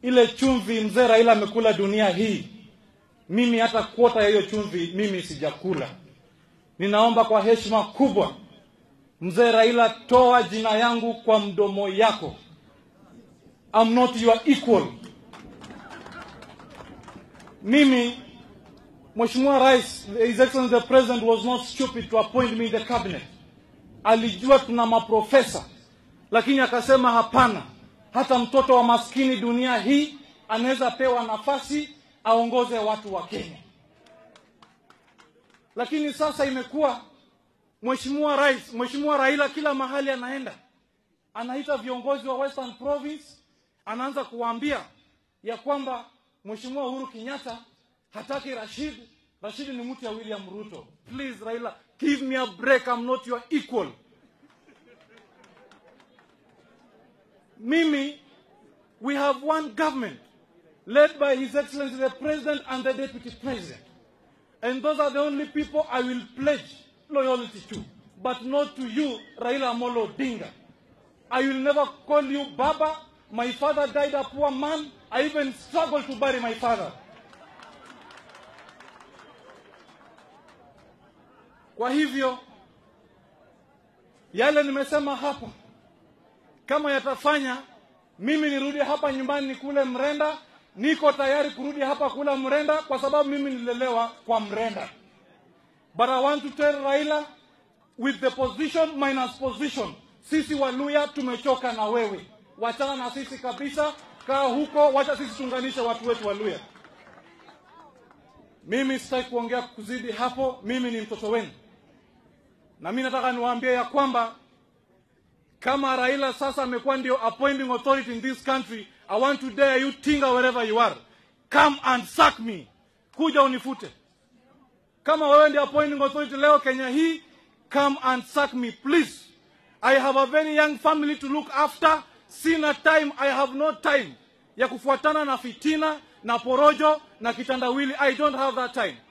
ile chumvi mzee Raila amekula dunia hii, mimi hata kuota ya hiyo chumvi mimi sijakula. Ninaomba kwa heshima kubwa, mzee Raila, toa jina yangu kwa mdomo yako. I'm not your equal. Mimi Mheshimiwa Rais, His Excellency the President was not stupid to appoint me in the cabinet. Alijua tuna maprofesa, lakini akasema hapana, hata mtoto wa maskini dunia hii anaweza pewa nafasi aongoze watu wa Kenya. Lakini sasa imekuwa Mheshimiwa Rais, Mheshimiwa Raila kila mahali anaenda anaita viongozi wa Western Province, anaanza kuwaambia ya kwamba Mheshimiwa Uhuru Kenyatta hataki Rashid. Rashid ni mtu ya William Ruto. Please Raila, give me a break, I'm not your equal. Mimi, we have one government led by His Excellency the President and the Deputy President. And those are the only people I will pledge loyalty to, but not to you, Raila Amolo Odinga. I will never call you Baba. My father died a poor man. I even struggled to bury my father. Kwa hivyo yale nimesema hapa, kama yatafanya mimi nirudi hapa nyumbani nikule mrenda, niko tayari kurudi hapa kula mrenda, kwa sababu mimi nilelewa kwa mrenda. But I want to tell Raila with the position minus position, sisi Waluya tumechoka na wewe, wachana na sisi kabisa, kaa huko, wacha sisi tuunganishe watu wetu Waluya. Mimi sitaki kuongea kuzidi hapo, mimi ni mtoto wenu, na mimi nataka niwaambie ya kwamba kama Raila sasa amekuwa ndio appointing authority in this country, I want to dare you Tinga wherever you are, come and sack me, kuja unifute. Kama wewe ndio appointing authority leo Kenya hii, come and sack me please. I have a very young family to look after. Sina time, I have no time ya kufuatana na fitina na porojo na kitandawili. I don't have that time.